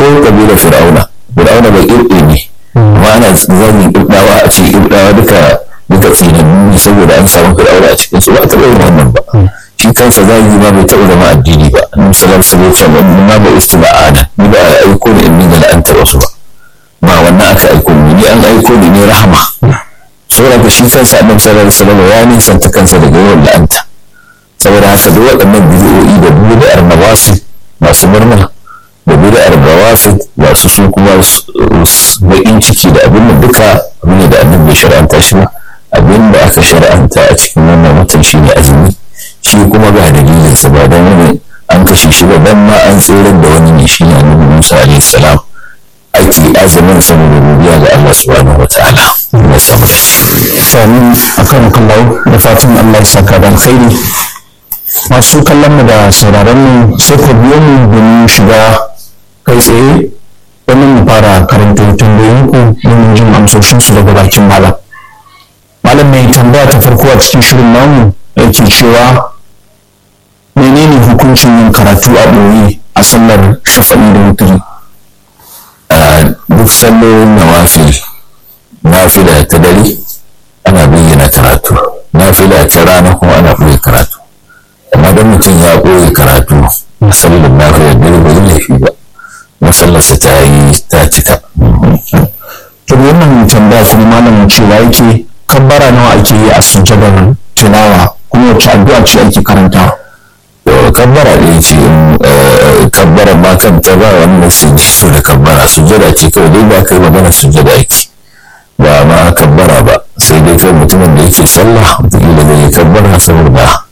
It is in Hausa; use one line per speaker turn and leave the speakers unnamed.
kabilar fir'auna fir'auna bai irɗe ne amma ana zagin irɗawa a ce irɗawa duka duka tsinannu ne saboda an samu fir'auna a cikin su ba a taɓa yin wannan ba shi kansa zagi ma bai taɓa zama addini ba annabi sallallahu alaihi wasallam ma ba istima'ana ni ba a aiko ni in ni la'anta wasu ba ba wannan aka aiko ni ni an aiko ni ne rahama saboda shi kansa annabi sallallahu alaihi wasallam ya nisanta kansa daga yawan la'anta saboda haka duk waɗannan bidiyoyi da bid'ar nawasi masu murna da bid'ar rawafid masu su kuma baƙin ciki da abin da duka abin ne da annabi bai shar'anta shi ba abin da aka shar'anta a cikin wannan watan shi ne azumi shi kuma ga dalilinsa ba don wani an kashe shi ba dan ma an tsirar da wani ne shi ne annabi Musa alaihi salam ake azumin saboda godiya ga Allah subhanahu wa ta'ala ya samu
Amin akan kallau da fatan Allah ya saka da alkhairi masu kallon mu da sauraron mu sai ku biyo mu domin shiga kai tsaye domin mu fara karanta tambayoyin ku domin jin amsoshin su daga bakin malam malam mai tambaya ta farko a cikin shirin namu yake cewa menene hukuncin yin karatu a ɓoye a sallar shafa'i da wuturi
duk sallolin nawafil nafila ta dare ana bayyana karatu nafila ta rana kuma ana ɓoye karatu amma don mutum ya ɓoye karatu a sallar nafila dare ba zai laifi ba masallarsa ta yi ta cika
to wannan tambaya kuma malamin cewa yake kabbara nawa ake yi a sujjadar tilawa kuma wacce addu'a ce ake karanta
to kabbara ɗaya ce kabbara ma kanta ba wani nasi so da kabbara sujjada ce kawai dai ba kai magana sujjada ake ba ma kabbara ba sai dai kai mutumin da yake sallah wataƙila zai yi kabbara saboda